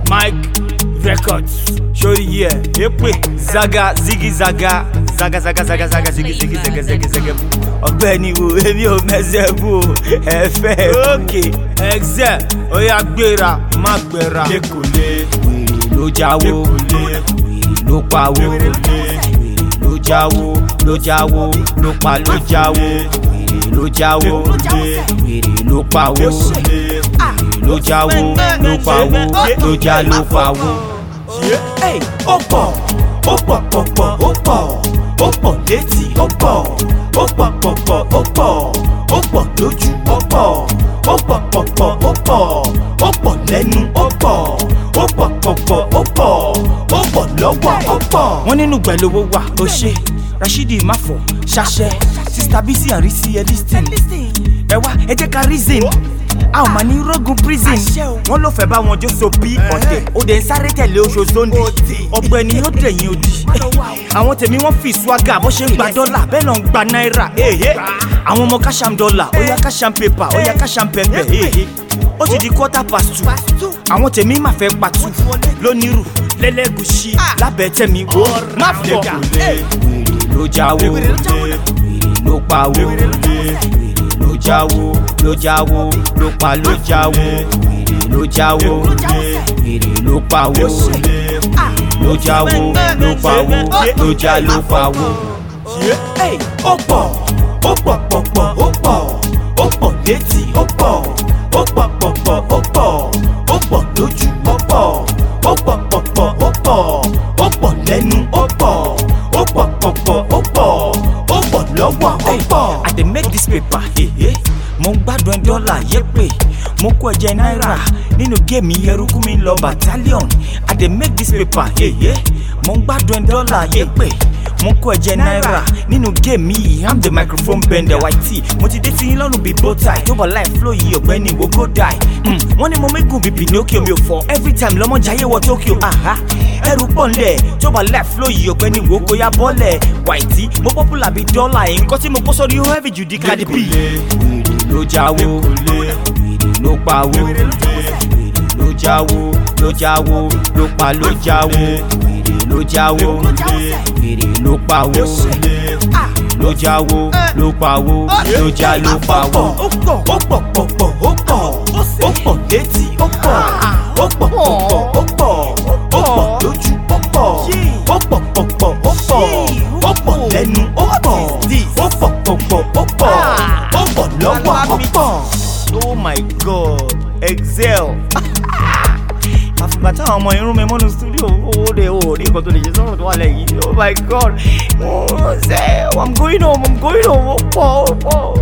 mike records sórí yẹ èpè zaga zigi zaga zaga zaga zaga zaga zigi zigi zege zege zege ọ̀gbẹ́ni wo èmi ò mẹsẹ bú o ẹfẹ òkè ẹxẹ oya gbéra má gbéra. lẹkọlẹ wèrè ló jáwó wèrè ló pawó wèrè ló jáwó ló jáwó ló pa ló jáwó wèrè ló jáwó wèrè ló pawó wèrè ló jáwó ló pawó ló já ló pawó. Ey, ó pọ̀ ó pọ̀ pọ̀ pọ̀ ó pọ̀ ó pọ̀ létí ó pọ̀ ó pọ̀ pọ̀ pọ̀ ó pọ̀ ó pọ̀ lójú ó pọ̀ ó pọ̀ pọ̀ pọ̀ ó pọ̀ ó pọ̀ lẹ́nu ó pọ̀ ó pọ̀ pọ̀ pọ̀ ó pọ̀ ó pọ̀ lọ́wọ́ ó pọ̀. wọ́n nínú gbẹ̀lówó wà ó ṣe rashidi máfọ̀ ṣaṣẹ́ sista bisi àrísí ẹlísìn ẹ wá ẹ jẹ́ ká reason a ò máa ní rogun prison wọ́n ló fẹ́ bá wọn jó so bí ọ̀tẹ̀ ó dẹ̀ ń sáré tẹ̀lé oṣù zondi ọ̀gbẹ́ni ó dẹ̀yìn odi àwọn tèmi wọ́n fi swaga bó ṣe ń gba dọ́là bẹ́ẹ̀ náà ń gba náírà èhé àwọn ọmọ káṣám dọ́là ó yá káṣám pépà ó yá káṣám pẹ́pẹ́ èhé ó ti di quarter past two àwọn tèmi máa fẹ́ patu lónírù lẹ́lẹ́gùsì lábẹ́ tẹ̀mí wò má fọ̀ wèrè ló jáwó wèrè ló pawó wèrè ló jáwó ló jáwó ló pa ló jáwó wèrè ló jáwó wèrè ló pawó wèrè ló jáwó ló pawó ló já ló pawó. Ey, ó pọ̀ ó pọ̀ pọ̀ pọ̀ ó pọ̀ ó pọ̀ létí ó pọ̀ ó pọ̀ pọ̀ pọ̀ ó pọ̀ ó pọ̀ lójú ó pọ̀ ó pọ̀ pọ̀ pọ̀ ó pọ̀ ó pọ̀ lẹ́nu ó pọ̀ ó pọ̀ pọ̀ pọ̀ ó pọ̀ ó pọ̀ lọ́wọ́ ó pọ̀. I dey make this paper, hehe. Mo ń gbádùn dọ́là yépè. Mo kó ẹ̀jẹ̀ náírà nínú géèmì eruku mi lọ battalion. I dey make this paper, hehe. Mo ń gbádùn dọ́là yépè. Mo kó ẹ̀jẹ̀ náírà nínú géèmì yìí. I'm the microphone bender YT. Mo ti dé sí yín lọ́rùn bíi bowtie. Tó bọ̀ láì flow yìí ọ̀gbẹ́ni wo go die. Mm, Wọ́n ní mo mẹ́gùn bíi Pinocchio mi ò fọ́. Every time lọ́mọ jayé wọ Tokyo. Aha ẹrù pọ̀ nlẹ̀ tó bá left flow yìí ọ̀gbẹ́ni wo kó yá bọ́lẹ̀ wàìtí mo popular bíi dọ́là yìí nǹkan tí mo kó sórí ó heavy jù di Cardi B. wèrè ló jáwó wèrè ló pawó wèrè ló jáwó ló jáwó ló pa ló jáwó wèrè ló jáwó wèrè ló pawó ló jáwó ló pawó ló já ló pawó. ó pọ̀ ó pọ̀ pọ̀ pọ̀ ó pọ̀ ó pọ̀ létí ó pọ̀ ó pọ̀ pọ̀ pọ̀ ó pọ̀ ó pọ̀ lójú ó pọ̀ ó pọ̀ pọ̀ pọ̀ ó pọ̀ ó pọ̀ lẹ́nu ó pọ̀ ó pọ̀ pọ̀ pọ̀ ó pọ̀ ó pọ̀ lọ́wọ́ ó pọ̀. oh my god excel àfìgbà táwọn ọmọ irun mi mọ́nu studio owó de owó ní nǹkan tó lè ṣe sọ́run tó wà lẹ́yìn oh my god oh, say, i'm going home i'm going home ó pọ̀ ó pọ̀.